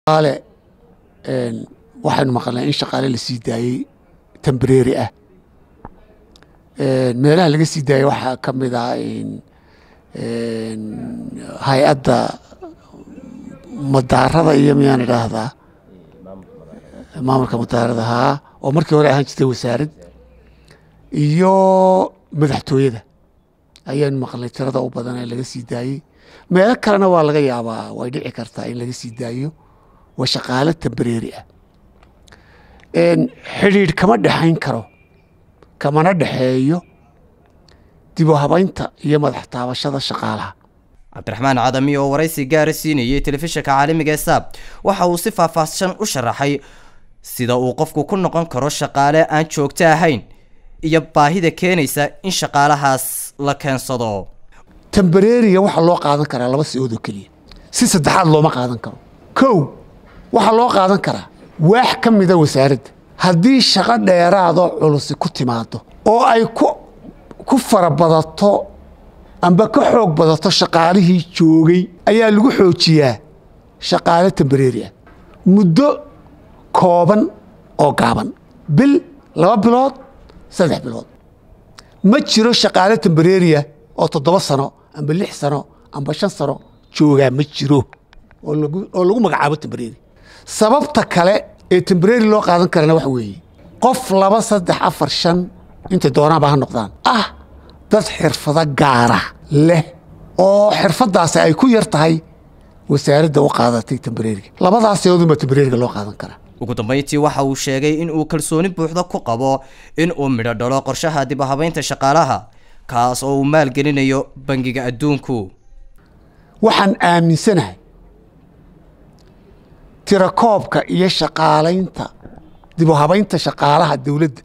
shaqaale waxaynu maqalnay in shaqaale la sii daayey tembrary ah meelaha laga sii daayey waxaa ka mid ah hay-adda madaarada iyo miyaan idhaahdaa maamulka madaarada haa oo markii hore ahaan jirtay wasaarad iyo madaxtooyada ayaanu maqlnay tirada u badan ee laga sii daayey meelo kalena waa laga yaabaa way dhici kartaa in laga sii daayo waa shaqaale tembrary ah xidhiidh kama dhexayn karo kamana dhexeeyo dib u habaynta iyo madax taabashada shaqaalaha cabdiraxmaan cadami oo waraysi gaara siinayay telefishinka caalamiga ee saab waxa uu si faahfaahsan u sharaxay sida uu qofku ku noqon karo shaqaale aan joogto ahayn iyo baahida keenaysa in shaqaalahaas la keensado tembreriga waxaa loo qaadan karaa laba si-ood oo keliya si saddexaad looma qaadan karo kow waxaa loo qaadan karaa waax ka mida wasaaradda haddii shaqo dheeraadoo culusi ku timaado oo ay ku farabadato amba ka xoog badato shaqaalihii joogay ayaa lagu xoojiyaa shaqaale tembreri ah muddo kooban oo gaaban bil laba bilood saddex bilood ma jiro shaqaale tembreriah oo toddoba sano amba lix sano amba shan sano joogaa ma jiro oo lagu magacaabo tembreri sababta kale ee tembreri loo qaadan karana waxa weeye qof laba saddex afar shan intay doonaanba ha noqdaan ah dad xirfado gaara leh oo xirfadaasi ay ku yar tahay wasaaradda u qaadatay tembreriga labadaas eedunbaa tembreriga loo qaadan karaa ugu dambeyntii waxa uu sheegay in uu kalsooni buuxda ku qabo in uu midho dhalo qorshaha dib u habaynta shaqaalaha kaas oo uu maalgelinayo bangiga adduunku waxaan aaminsanahay tirakoobka iyo shaqaalaynta dib u habaynta shaqaalaha dowladda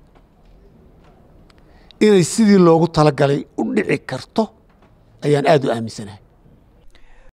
inay sidii loogu talagalay u dhici karto ayaan aada u aaminsanahay